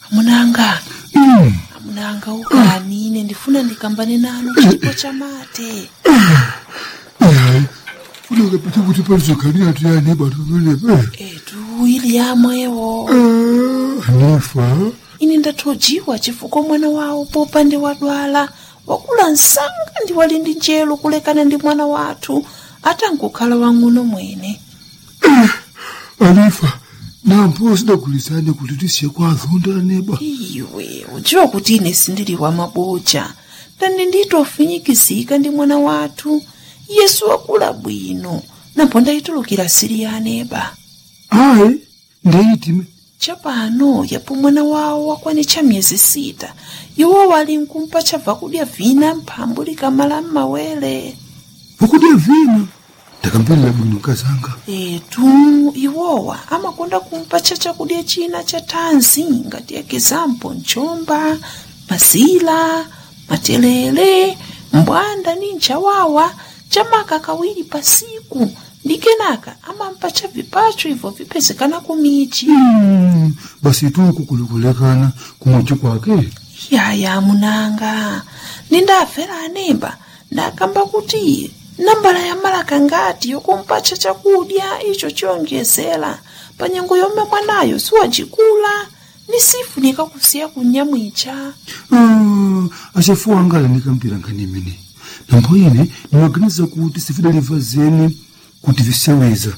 amunanga Mm. amunanga ukani ine ndifuna ndikambane nanu chipo chamate Hayi. Funeka phethe ukuthi palizogani yathi yani batotolepe. etu ili yamwewo Nifa. ine ndathojiwa chifukwa mwana wawo popande wadwala wakula msanga ndi wali ndi njelo kulekana ndi mwana wathu atangokhala wang'ono mwene Anifa. Nampo sidagulizane kuti tisiye kwazonda neba. iwe udziwa kuti ine sindili wa maboja ndani nditofinyikizika ndi mwana wathu yesu wakula bwino napo ndayitulukira siri ya aneba Hayi. Ndeyitime. chapano yapo mwana wawo wakwanitcha miyezi sita iwo wali nkumpa chabva kudya vina mphambu likamala m'mawere Vakudya vina. Ndakamverera bwino kazanga. etu iwowa amakonda kumpa cha chakudya china cha thanzi ngati ekizampo mchomba mazila matelele mbwanda ni nchawawa chamaka kawiri pasiku ndi kenaka amampa cha vipacho ibvo vipezekana kumichi Mm. Basi tuku kulikulekana kumwachi kwake. yaya munanga nindafera anemba ndakamba kuti nambala ya malaka ngati yokumpacha chakudya icho chiyonjezera pa nyengo yomwe mwanayo siwacikula ni sifunika kusiya kunyamwicha Ah, achafuwa angala ndikampira nkhani imene. Nambo ine ndimaganiza kuti sifidaliva zeni kuti viseweza